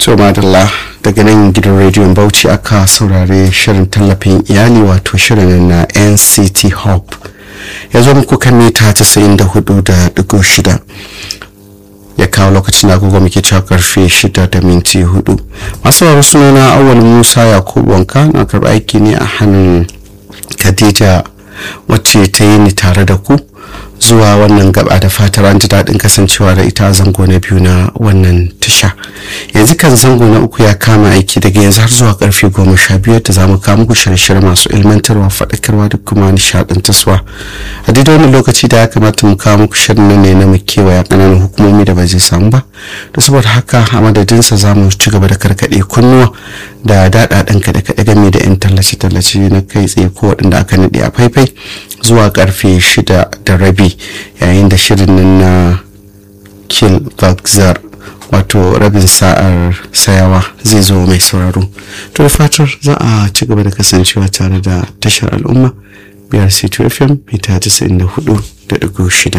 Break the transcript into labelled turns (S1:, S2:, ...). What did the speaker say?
S1: to madalla daga nan gidan rediyon bauchi aka saurare shirin tallafin iyali wato shirin na nct hope ya zo muku kan mita 94.6 ya kawo lokacin da agogo muke cewa karfe 6 da minti 4 masu sauraro sunana awal musa yakubu wanka na karɓi aiki ne a hannun khadija wacce ta yi ni tare da ku zuwa wannan gaba da fatar an ji daɗin kasancewa da ita a zango na biyu na wannan tasha yanzu kan zango na uku ya kama aiki daga yanzu har zuwa karfe goma sha biyu da za mu kawo muku shirye-shirye masu ilmantarwa faɗakarwa da kuma nishaɗantarwa a daidai wani lokaci da ya kamata mu kawo muku shirin nan ne na mu kewaya ƙananan hukumomi da ba zai samu ba da saboda haka a madadinsa za mu ci gaba da karkaɗe kunnuwa da daɗaɗen kaɗe-kaɗe game da 'yan tallace-tallace na kai tsaye ko waɗanda aka naɗe a faifai zuwa karfe shida da rabi yayin da shirin nan na kill bagzar wato rabin sa'ar sayawa zai zo mai sauraro to da fatar za a ci gaba da kasancewa tare da tashar al'umma biyar c2fm mita 94.6